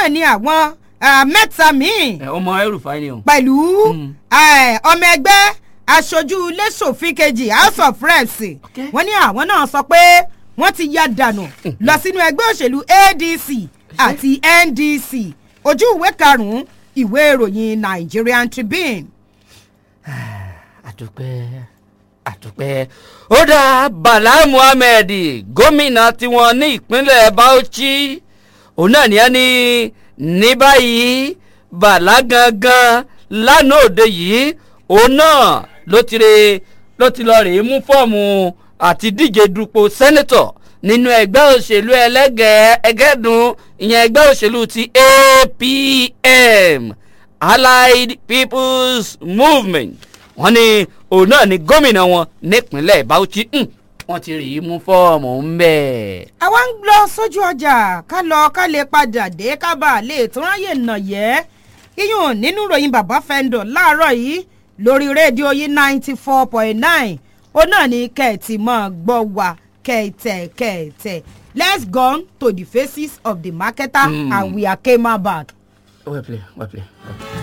náà ni àwọn ah, mẹ́ta míì ẹ, ọmọ ẹrùfáì ni o. pẹ̀lú eh, ọmọ ẹgbẹ́ aṣojú lẹ́sọ̀fin kejì house of reps Okay. wọ́n ní àwọn náà sọ pé wọ́n ti ya dànù lọ sínú ẹgbẹ́ òṣèlú adc àti ndc ojú ìwé karùn-ún ìwé ìròyìn nigerian tribune. àdúpẹ́ àdúpẹ́ ó dá bala muhammed gómìnà tiwọn ní ìpínlẹ̀ bauchi òun náà ní ẹni ní báyìí bala gangan lánàá òde yìí òun náà ló ti re ló ti lọ rèé mú fọ́ọ̀mù àti díje dupò sẹ́nẹ́tọ̀ nínú ẹgbẹ́ òṣèlú ẹlẹ́gẹ̀ẹ́ ẹgẹ́dùn ìyẹn ẹgbẹ́ òṣèlú ti apm allied people's movement wọ́n ní òun náà ni gómìnà wọn nípínlẹ̀ bauchi Hmm, wọ́n ti rí i mú fọ́ọ̀mù ń bẹ̀. àwa ń lọ sójú ọjà ká lọ ká lè padà dé ká bá a lè tún ráyè nà yẹ iyùn nínú ìròyìn bàbá fẹ́ńdọ̀ láàárọ̀ yìí lórí rédíò yìí ninety four point nine ó náà ní kẹ̀tì mọ́ gbọ́ wá kẹ̀tẹ̀ kẹ̀tẹ̀ let's go to the faces of the marketer Mm. and we are came back. well play well play well play.